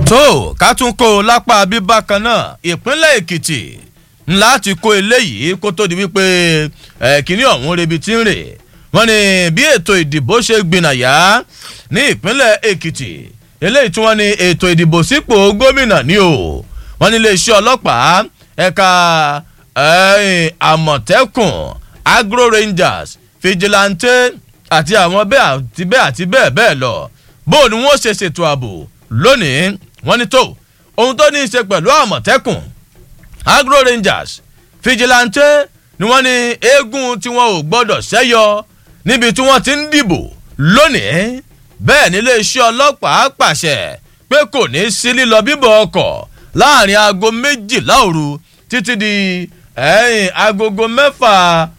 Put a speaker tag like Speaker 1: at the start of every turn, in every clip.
Speaker 1: tó ká tún kó o lápá bíbá kan náà ìpínlẹ̀ èkìtì ńlá ti kó eléyìí kó tó di wípé kínní ọ̀hún rebi tí ń rè wọ́n ní bí ètò ìdìbò ṣe gbìnàyà ní ìpínlẹ̀ èkìtì eléyìí tí wọ́n ní ètò ìdìbò sípò gómìnà ní o wọ́n ní iléeṣẹ́ ọlọ́pàá ẹ̀ka àmọ̀tẹ́kùn agro rangers vigilante àti àwọn bẹ́ẹ̀ àti bẹ́ẹ̀ àti bẹ́ẹ̀ bẹ́ẹ̀ lọ bó ni wọ́n ṣe ṣètò ààbò lónìí wọ́n ní tó ohun tó ní í ṣe pẹ̀lú àmọ̀tẹ́kùn agro rangers vigilante ni wọ́n ní eégún tí wọ́n ò gbọ́dọ̀ ṣẹ́yọ níbi tí wọ́n ti ń dìbò lónìí bẹ́ẹ̀ nílé iṣẹ́ ọlọ́pàá pàṣẹ pé kò ní sí lílọ bíbọ̀ ọkọ̀ láàrin aago méjìlá òru títí di ẹ̀yìn agogo mẹ́fà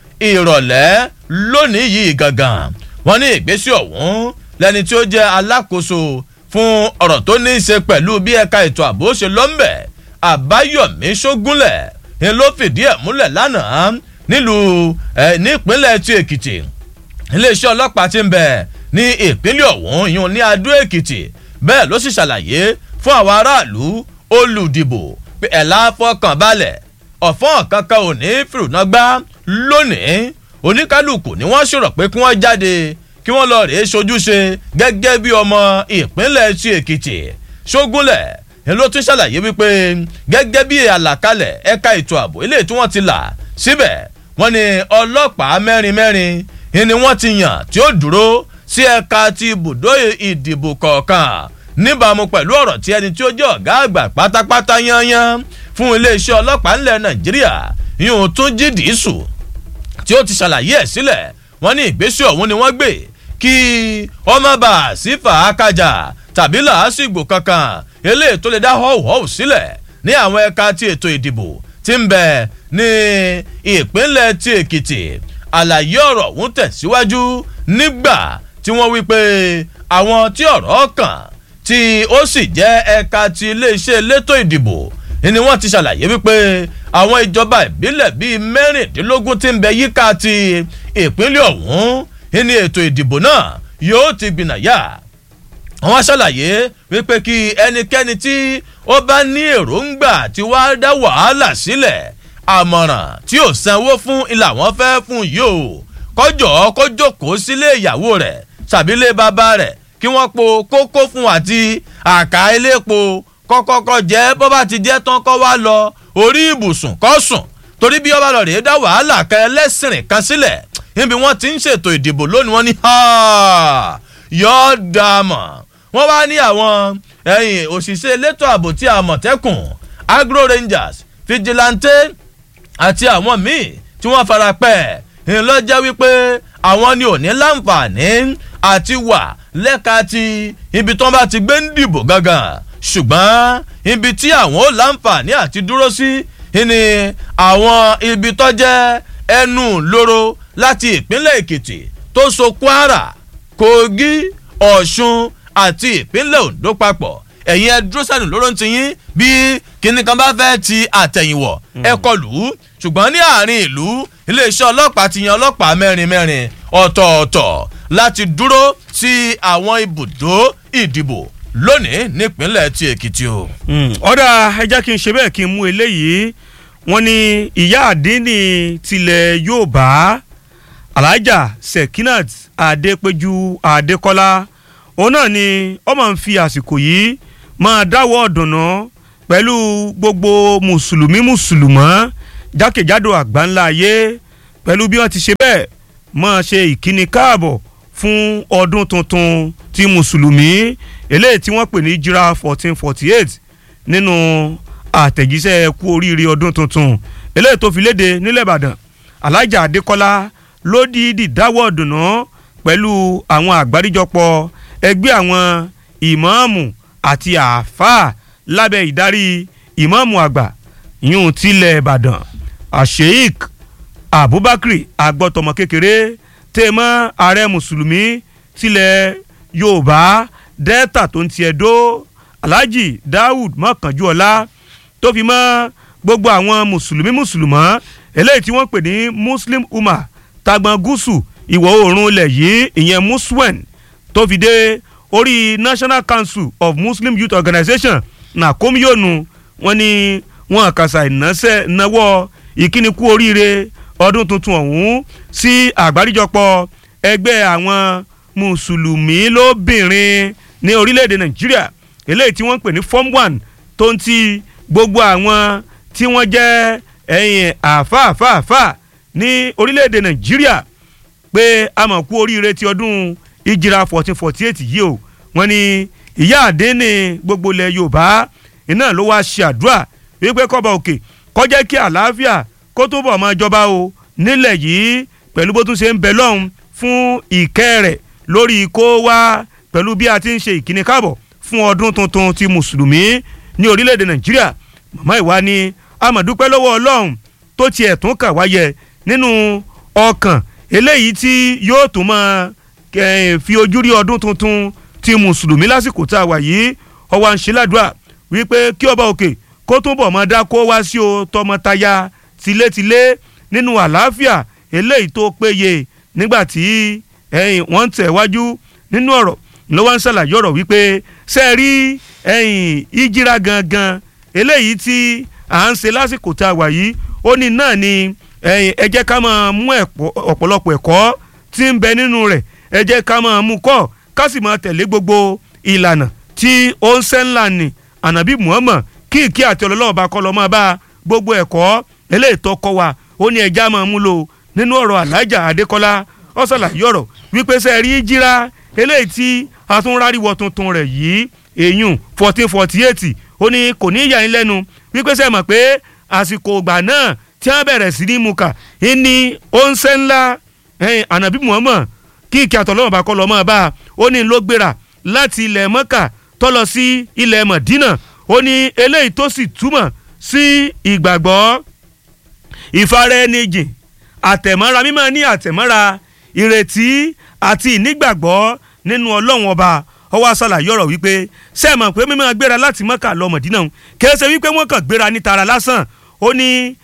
Speaker 1: ìrọ̀lẹ́ lónìí yìí gangan wọ́n ní ìgbésí ọ̀hún lẹ́ni tí ó jẹ́ alákòóso fún ọ̀rọ̀ tó ní í ṣe pẹ̀lú bí ẹ̀ka ètò ààbò ṣe lọ́mbẹ̀ àbáyọ̀mí ṣógúnlẹ̀ ń ló fìdí ẹ̀ múlẹ̀ lánàá nílùú ẹ̀ nípínlẹ̀ tí èkìtì iléeṣẹ́ ọlọ́pàá ti ń bẹ̀ ní ìpínlẹ̀ ọ̀hún ìyún ní adó èkìtì bẹ́ẹ̀ ló sì ṣàlàyé fún àwọn aráàlú olùdìbò pé ẹ̀ láfọkàn balẹ̀ ọ̀fọ́n kankan ò ní fìrùnàgbá lónìí oníkálukú ni wọ́n ṣòro pé kí wọ́n jáde kí wọ́n lọ rèé ṣojúṣe gẹ́gẹ́ bí ọmọ ìpínlẹ̀ tí èkìtì ṣógúnlẹ̀ ni ló tún ṣàlàyé wípé gẹ́gẹ́ bí àlàkalẹ̀ ẹ̀ka ètò ààbò eléyìí tí wọ́n ti là síbẹ̀ wọ́n ní ọlọ́pàá mẹ́rin mẹ́rin ni wọ́n ti yàn tí ó dúró sí ẹ̀ka ti ibùdó ìdìbò kọ̀ọ̀kan níbàámu pẹ̀lú ọ̀rọ̀ tí ẹni tí ó jẹ́ ọ̀gá àgbà pátápátá yányán fún iléeṣẹ́ ọlọ́pàá ńlẹ̀ nàìjíríà yóò tún jí dìísù tí ó ti ṣàlàyé ẹ̀ sílẹ̀ wọ́n ní ìgbésẹ̀ ọ̀hún ni wọ́n gbé kí ọmọ bá sí fàákàjà tàbí làásìgbò kankan eléyìí tó lè dá họ́wùhọ́wù sílẹ̀ ní àwọn ẹ̀ka ti ètò ìdìbò tí ń bẹ ní ìpínlẹ̀ ti èkìtì àlàyé ọ̀rọ̀ ọ̀hún tẹ̀síwájú nígbà tí wọ́n wí pé àwọn tí ọ̀rọ̀ kàn tí ó sì jẹ́ ẹ̀ka ti iléeṣẹ́ elétò ìdìbò ni wọ́n ti ṣàlàyé wípé àwọn ìjọba ìbílẹ̀ bíi mẹ́rìndínlógún ti ń bẹ yíká ti ìpínlẹ̀ ọ̀hún ní ètò ìdìbò náà yóò ti gbìnàyà wọ́n ṣàlàyé wípé kí ẹnikẹ́ni tí ó bá ní èròǹgbà tí wàá dá wàhálà sílẹ̀ àmọ̀ràn tí ò sanwó fún ilà wọn fẹ́ fún yìí o kọjọ́ kó jókòó sílé ìyàwó rẹ̀ tàbílé bàbá rẹ̀ kí wọ́n po kókó fún àti àká elépo kọ́kọ́kọ́ jẹ́ bó bá ti jẹ́ tán kọ́ wá lọ orí ibùsùn kọ́ sùn torí bí ọba lọ rèé dá wàhálà kẹ ẹlẹ́sìnrìn kan sílẹ̀ níbi wọ́n ti ń ṣètò ìdìbò lónìí wọ́n ní yọ̀ọ́ dàmọ̀ wọ́n wá ní àwọn ẹ̀yìn òṣìṣẹ́ elétò ààbò tí àmọ̀tẹ́kùn agro rangers vigilante àti àwọn míì tí wọ́n fara pẹ́ ńlọ́jẹ́ wípé àwọn ni ò ní láǹfààní àti wà lẹ́ka ti ibi tí wọ́n bá ti gbé ń dìbò gangan ṣùgbọ́n ibi tí àwọn ò láǹfààní àti dúró sí ni àwọn ibi tó jẹ́ ẹnu lóró láti ìpínlẹ̀ èkìtì tó so kwara kogi ọ̀ṣun àti ìpínlẹ̀ ondo papọ̀ ẹ̀yin ẹ dúró sẹ́nu lóró ń tiyín bí kinní kan bá fẹ́ ti àtẹ̀yìnwọ̀ ẹ kọlù ú ṣùgbọ́n ní àárín ìlú iléeṣẹ́ ọlọ́pàá ti yan ọlọ́pàá mẹ́rin mẹ́rin ọ̀tọ̀ọ̀tọ̀ láti dúró sí àwọn ibùdó ìdìbò lónìí nípínlẹ̀ ti èkìtì o.
Speaker 2: ọ̀dà ẹ jẹ́ kí n ṣe bẹ́ẹ̀ kí n mú eléyìí wọ́n ní ìyá àdínní tilẹ̀ yorùbá alhaja sekinat adépéjú adékọ́lá òun náà ni ó máa ń fi àsìkò yìí máa dáwọ́ ọ̀dùnnà pẹ̀lú gbogbo mùsùlùmí mùsùlùmọ́ jákèjádò àgbáńlá ayé pẹ̀lú bí wọ́n ti ṣe bẹ́ẹ̀ máa ṣe ìkíni káàbọ̀ fún ọdún tuntun ti mùsùlùmí eléyìí tí wọ́n pè ní jira fourteen forty eight nínú àtẹ̀jíṣẹ́ kú oríire ọdún tuntun eléyìí tó fi léde nílẹ̀ ìbàdàn alájà adékọ́lá ló dìídì dáwọ́ ọ̀dùnnà pẹ̀lú àwọn àgbáríjọpọ̀ ẹgbẹ́ àwọn ìmáàmù àti àáfàá lábẹ́ ìdarí ìmáàmù àgbà yún tilẹ̀ ìbàdàn àṣeyík abubakar agbọ́tọmọ kékeré tèmọ́ ààrẹ mùsùlùmí tilẹ̀ yorùbá delta tó ń tiẹ̀ dó alhaji daoud mọ́kànjúọlá tó fi mọ́ gbogbo àwọn mùsùlùmí mùsùlùmọ́ eléyìí tí wọ́n pè ní muslim umma tagbọn gúúsù ìwọ̀ oòrùn ilẹ̀ yìí ìyẹn muswen tó fi dé orí national council of muslim youth organization nàkómíyònù wọn ni wọn àkàṣà ìnáṣẹ́ náwó ìkíni kú oríire ọdún tuntun ọ̀hún sí àgbáríjọpọ̀ ẹgbẹ́ àwọn mùsùlùmí lóbìnrin ní orílẹ̀-èdè nàìjíríà eléyìí tí wọ́n ń pè ní form one tó ń ti gbogbo àwọn tí wọ́n jẹ́ ẹ̀yìn àfáàfáàfáà ní orílẹ̀-èdè nàìjíríà pé a mọ̀ kú oríire ti ọdún ìjìrà fourteen forty eight yìí o wọ́n ní ìyá àdínní gbogbo ilẹ̀ yorùbá iná ló wá ṣe àdúrà wípé kọ́ba òkè kó jẹ́ kí àlàáfíà kó tó bọ̀ máa jọba o nílẹ̀ yìí pẹ̀lú bó tún ṣe ń bẹ lọ́hùn fún ìkẹ́ rẹ̀ lórí kó wá pẹ̀lú bí a ti ń ṣe ìkíni káàbọ̀ fún ọdún tuntun ti mùsùlùmí ní orílẹ̀-èdè nàìjíríà màmá ìwá ni amọ̀dúpẹ́ lọ́wọ́ ọlọ́run tó tiẹ̀ tún kà wáyẹ nínú ọkàn eléyìí tí yóò tún máa fi ojú rí ọdún tuntun ti mùsùlùmí lásìkò tá a wà yìí ọwọ́ à ń ṣe ládùúrà wípé kí ọba òkè kó tún bọ̀ máa dá kó wá sí o tọmọtaya tilétilé nínú àlàáfíà eléyìí tó péye nígbà tí wọ́n ń tẹ̀ wájú nínú ọ̀rọ̀ ló wá ń ṣàlàyé ọ̀rọ̀ wípé ṣe rí ìjìra gangan eléyìí tí à ń ṣe lásìkò tá a wà yìí ó ní náà ni ẹ jẹ́ ká máa mú ọ̀pọ̀lọpọ̀ ẹ̀kọ́ tí ń bẹ nínú rẹ̀ ẹ jẹ́ ká máa mú kọ́ ká sì máa tẹ̀lé gbogbo ìlànà tí ó ń ṣẹ́ ńlá ni ànábì muhammad kí ìkí àti ọlọ́lọ́wọ́ bá kọ́ lọ́ máa bá gbogbo ẹ̀kọ́ eléyìí tó kọ́ wa ó ní ẹja máa mú lò nínú ọ̀rọ̀ alájà adékọ́lá ó ṣàlàyé ọ̀rọ̀ wípé sẹ́ rí jíra eléyìí tí atúnráríwọ̀ tuntun rẹ̀ yìí èyún fourteen forty eight ó ní kò ní yà yín lẹ́nu wípé sẹ́ mọ̀ pé àsìkò ìgbà náà tí wọ́n bẹ̀rẹ̀ sí ní mu kà ní oúnṣẹ́ ńlá ànábì muhammad kí ìkí àtọ̀lọ́wọ̀n bá kọ́ lọ́ máa bá a ó ní ló gbéra láti ilẹ̀ mọ́kà tó lọ sí ilẹ̀ mọ̀dínà ó ní eléyìí tó sì túmọ̀ sí ìgbàgbọ́ ìfaraẹnijìn àtẹ̀mọ́ra mímọ́ ní àtẹ̀mọ́ra ìrètí àti ìnígbàgbọ́ nínú ọlọ́run ọba ọwọ́ àṣàlàyé ọ̀rọ̀ wípé sẹ́ẹ̀mọ̀ pé mímọ́ gbéra láti mọ́kà lọ mọ̀dínà kìí ṣe wípé wọ́n kàn gbéra ní tara lásán ó ní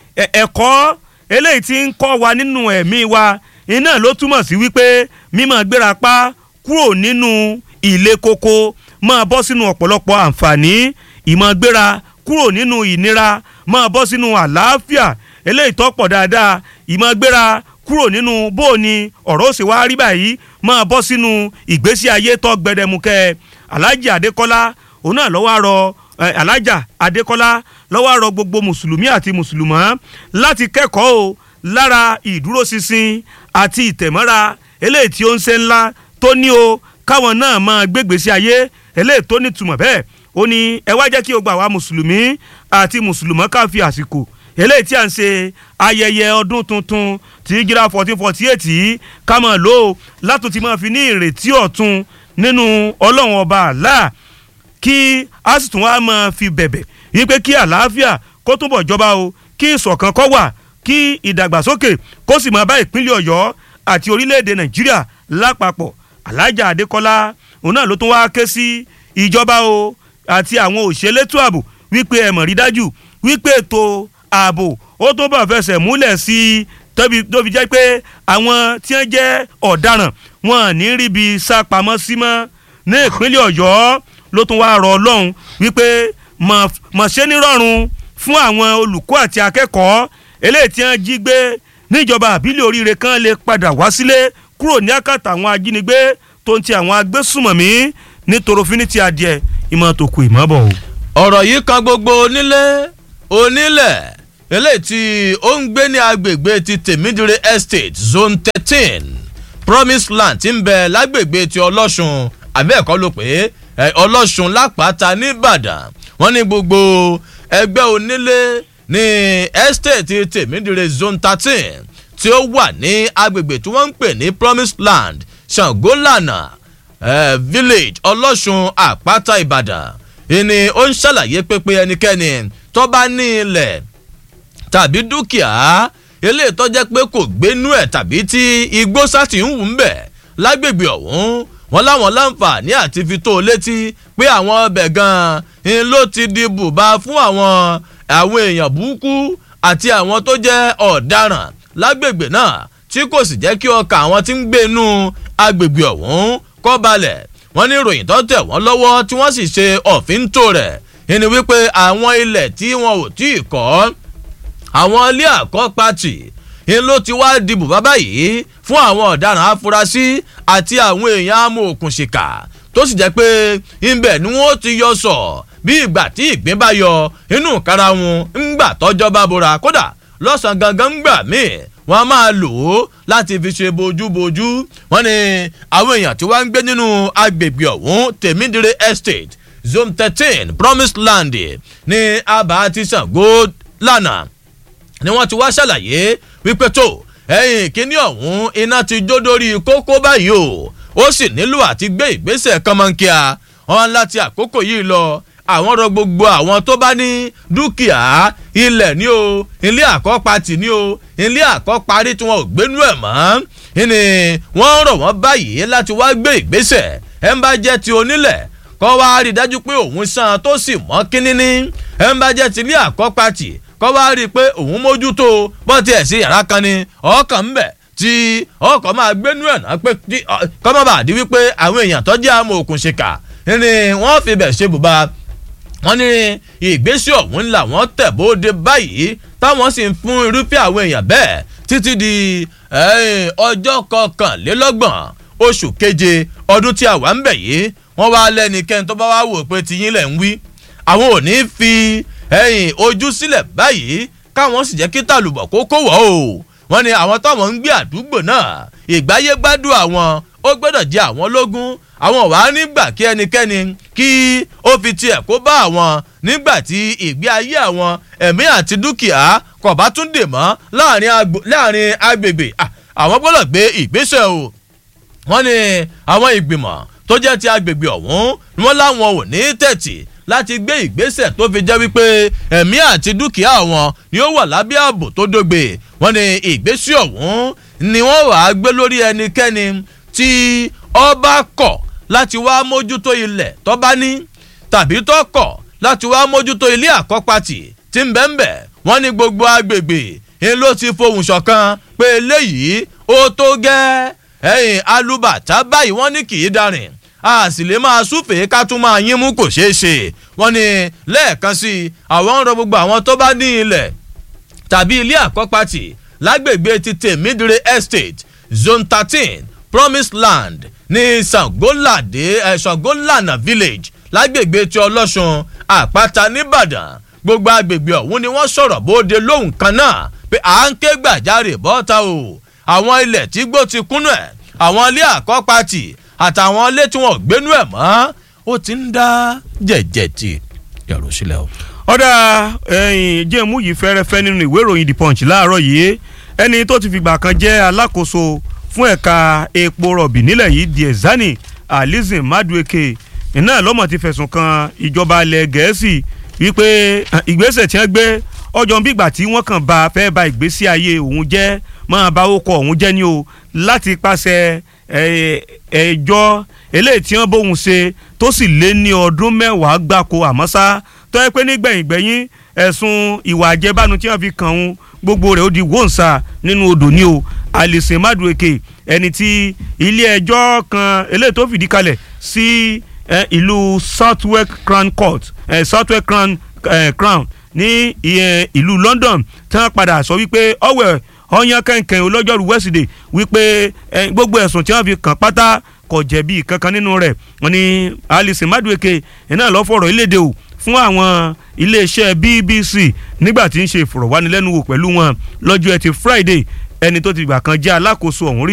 Speaker 2: ẹ̀kọ́ eléyìí tí ń kọ́ wa nínú ẹ̀mí wa iná ló túmọ̀ sí wípé mímọ́ gbéra pa kúrò nínú ilé koko máa bọ́ sínú ọ̀pọ̀lọpọ̀ àǹfààní ìmọ̀ gbéra kúrò nínú ìnira máa bọ́ sínú àlàáfíà eléyìí tó pọ̀ dáadáa ìmọ̀ gbéra kúrò nínú bóòní ọ̀rọ̀ òsè wá rí báyìí máa bọ́ sínú ìgbésí ayé tó gbẹdẹmukẹ́ alájà adékọ́lá òun náà lọ́wọ́ àrọ alájà adékọ́lá lọ́wọ́ àrọ gbogbo mùsùlùmí àti mùsùlùmọ́ láti kẹ́kọ̀ọ́ o lára ìdúróṣinṣin àti ìtẹ̀mọ́ra eléyìí tí ó ń ṣe ńlá tó ní o káwọn náà máa gbégbèsí ayé eléyìí tó nítumọ̀ bẹ́ẹ̀ ó ní ẹ wá jẹ́ kí o gbà wá mùsùlùmí àti mùsùlùmọ́ ká fi àsìkò eléyìí tí a ń ṣe ayẹyẹ ọdún tuntun tí jíra fourteen forty eight yìí ká máa lò ó látò tí máa fi ní ìrètí ọ̀tun nínú ọlọ́run ọba àlá kí a sì tún wá máa fi bẹ̀bẹ̀ wípé kí àlàáfíà kó túbọ̀ jọba o kí ìṣọ̀kan kó wà kí ìdàgbàsókè kó sì máa bá ìpínlẹ̀ ọ̀yọ́ àti orílẹ̀-èdè nàìjíríà lápapọ̀ alájà adékọ́lá òun náà ló tún wá ké sí ìjọba o àti àwọn òṣèlétò ààbò wípé ẹ mọ̀ rí dájú wípé ètò ààbò ó tó bá fẹsẹ̀ múlẹ̀ sí i tóbi tó fi jẹ́ pé àwọn tí wọ́n jẹ́ ọ̀daràn wọn à ní ríbi sá pamọ́ sí mọ́ ní ìpínlẹ̀ ọ̀yọ́ ló tún wá rọ ọlọ́run wípé mọ̀ ṣe nírọ̀rùn fún àwọn olùkọ́ àti akẹ́kọ̀ọ́ eléyìí tí wọ́n jí gbé níjọba àbílẹ̀ oríire kan lè padà wá sílé kúrò ní àkàtà àwọn ajínigbé tó ń ti àwọn agbésùmọ̀mí ní torofínítì adìẹ ìmọ̀ tó kù ìmọ̀ bọ̀ o.
Speaker 1: ọ̀rọ̀ yìí kan gbogbo onílé onílẹ̀ eléyìí tí ó ń gbé ní agbègbè ti tèmídìrè estate zone thirteen promise land ti ń bẹ lágbègbè ti ọlọ́sùn àbẹ́ẹ̀kọ́ ló pé ọlọ́sùn lápáta nìbàdàn wọ́n ní gbogbo ẹgbẹ́ onílé ní estate tèmídìrè zone thirteen tí ó wà ní agbègbè tí wọ́n ń pè ní promise land ṣàngólànà eh, village ọlọ́sùn àpáta ìbàdàn ìní ó ń ṣàlàyé pépé ẹnikẹ́ni tó bá ní ilẹ̀ tàbí dúkìá eléyìí tó jẹ́ pé kò gbénú ẹ̀ tàbí tí igbó sátì ń wù ń bẹ̀ lágbègbè ọ̀hún wọn láwọn láǹfààní àti fi tó létí pé àwọn ọbẹ̀ gan-an ló ti di bùbá fún àwọn àwọn èèyàn burúkú àti àwọn tó jẹ́ ọ̀daràn lágbègbè náà tí kò sì jẹ́ kí ọkà àwọn tí ń gbé inú agbègbè ọ̀hún kọ́ balẹ̀ wọ́n ní ìròyìn tó tẹ̀ wọ́n lọ́wọ́ tí wọ́n sì ṣe ọ̀fíntò rẹ̀ ẹni wípé àwọn ilẹ̀ tí wọn ò tí ì kọ́ àwọn ilé àkọ́pàtì ń ló ti wá dìbò bàbá yìí fún àwọn ọ̀daràn afurasí àti àwọn èèyàn amòòkùnṣìkà tó sì jẹ́ pé ibẹ̀ ni wọ́n ti yọ sọ bí ìgbà tí ìgbín bá yọ inú kára wọn ńgbà tọ́jọ́ bá bora kódà lọ́sàn-án gangan ńgbà míì wọ́n á máa lò ó láti fi ṣe bojúbojú wọ́n ní àwọn èèyàn tí wọ́n ń gbé nínú agbègbè ọ̀hún tèmídìrè estate zone thirteen promised land ní abba ti Ṣàngó lánàá ni wọ́n ti wá ṣàlàyé wípé tó ẹ̀yìn kínní ọ̀hún iná ti jó dórí kókó báyìí o ó sì nílò àti gbé ìgbésẹ̀ kọ́mọ́nkíá wọn láti àkókò yìí lọ àwọn rọ gbogbo àwọn tó bá ní dúkìá ilẹ̀ ní o ilé àkọ́pàtì ní o ilé àkọ́parí tí wọn ò gbénú ẹ̀ mọ́ ni wọ́n rọ̀ wọ́n báyìí láti wá gbé ìgbésẹ̀ ẹ̀ ń bá jẹ́ ti onílẹ̀ kọ́ wá rí i dájú pé òun san tó sì mọ́ kínníní ẹ̀ ń bá jẹ́ ti ilé àkọ́pàtì kọ́ wá rí i pé òun mójútó bọ́ tiẹ̀ sí yàrá kan ni ọkàn ń bẹ̀ tí ọkọ̀ máa gbénú ẹ̀ náà pé kọ́ má bàa di wípé àwọn èèyàn tó jẹ́ àmọ́ òkun ṣèkà ni wọ́n fi bẹ̀ ṣe bùbá wọ́n ní ìgbésẹ̀ ọ̀hún ńlá wọ́n tẹ̀ bóde báyìí táwọn sì ń fún irúfẹ́ àwọn èèyàn bẹ́ẹ̀ títí di ọjọ́ kọkànlélọ́gbọ̀n oṣù keje ọdún tí a wà ń bẹ̀ yìí wọ́n wá lẹ́nikẹ́ni tó bá wá wò pé tiyín lẹ̀ ń wí àwọn ò ní fi ẹ̀yìn ojú sílẹ̀ báyìí káwọn sì jẹ́ kí tàlùbọ̀ kó kó wọ̀ o wọ́n ní àwọn táwọn ń gbé àdúgbò náà ìgbáyé gbádùn àwọn ó gbọ́dọ̀ jẹ́ àwọn lógún àwọn wàá nígbà kí ẹnikẹ́ni kí ó fi tiẹ̀ kó bá àwọn nígbà tí ìgbé ayé àwọn ẹ̀mí àti dúkìá kò bá tún dè mọ́ láàrin agbègbè àwọn gbọ́dọ̀ gbé ìgbésẹ̀ o wọ́n ní àwọn ìgbìmọ̀ tó jẹ́ ti agbègbè ọ̀hún ni wọ́n láwọn ò ní tẹ̀tì láti gbé ìgbésẹ̀ tó fi jẹ́ wípé ẹ̀mí àti dúkìá wọn ni ó wà lábẹ́ ààbò tó dógbe wọ́n ní ìgbésẹ̀ ọ̀hún ni wọ́n wàá gbé lórí ẹnikẹ́ni tí ọba kọ̀ láti wá mójútó ilẹ̀ tó bá ní tàbí tó kọ̀ láti wá mójútó ilé àkọ́pàtì tí ń bẹ́ńbẹ́ wọ́n ní gbogbo agbègbè ń ló ti fohùn ṣọ̀kan pé eléyìí ó tó gẹ́ ẹ̀yìn alúbàtà báyìí wọ́n ní kì í darin a sì lè máa súfèé ká tún máa yín mú kò ṣeé ṣe wọ́n ní lẹ́ẹ̀kan sí i àwọn ń rọ gbogbo àwọn tó bá ní ilẹ̀ tàbí ilé àkọ́pàtì lágbègbè ti tèmídìrè estate zone thirteen promised land ní sangolade ẹ sangolana village lágbègbè ti ọlọ́sùn àpáta nìbàdàn gbogbo agbègbè ọ̀hún ni wọ́n sọ̀rọ̀ bóde lóhùn kan náà pé à ń ké gbàjarè bọ́ta o àwọn ilẹ̀ tí gbó ti kúnnú ẹ̀ àwọn ilé àkọ́pàtì àtàwọn ilé tí wọ́n gbénú ẹ̀ mọ́ ó ti ń dá jẹ̀jẹ̀ tì yàrá sílẹ̀ o.
Speaker 2: ọ̀dà ẹ̀yìn jẹ́mú yìí fẹ́rẹ́fẹ́ nínú ìwé ìròyìn the punch láàárọ̀ yìí ẹni tó ti fìgbà kan jẹ́ alákòóso fún ẹ̀ka epo rọ̀bì nílẹ̀ yìí diezani alizin madueke iná lọ́mọ̀ ti fẹ̀sùn kan ìjọba ilẹ̀ gẹ̀ẹ́sì wípé ìgbésẹ̀ tí wọ́n gbé ọjọ́ bígbà tí wọ́n kàn bá fẹ́ ba ìgbésí ayé òun jẹ́ máa bá ó kọ òun jẹ́ ni o láti pàṣẹ ẹjọ́ eléyìí tí wọ́n bóun ṣe tó sì lé ní ọdún mẹ́wàá gbáko àmọ́ ṣá tó yẹ pé nígbẹ̀yìngbẹ̀yìn ẹ̀sùn ìwà àjẹbánu tí wọ́n fi kàn òun gbogbo rẹ̀ ó di wọ́nsà nínú odò ní o Alison Madueke ẹni tí ilé ẹjọ́ kan eléyìí tó fìdí kalẹ̀ sí ìlú Southwark Crown Court Southwark Crown Crown ní ìlú London tí wọ́n padà sọ wípé ọ̀wẹ̀ ọyàn kẹ̀kẹ́ olọ́jọ́rú wẹ́sídẹ̀ wípé gbogbo ẹ̀sùn tí wọ́n fi kàn pátá kò jẹ̀bi kankan nínú rẹ̀ wọ́n ní Alison Madueke iná lọ́ fọ̀rọ̀ ìlédè o fún àwọn iléeṣẹ́ BBC nígbà tí ń ṣe ìfọ̀rọ̀wánilẹ́nuwò pẹ̀lú wọn lọ́jọ́ ẹtì Friday ẹni tó ti gbà kan jẹ́ alákòóso ọ̀hún rí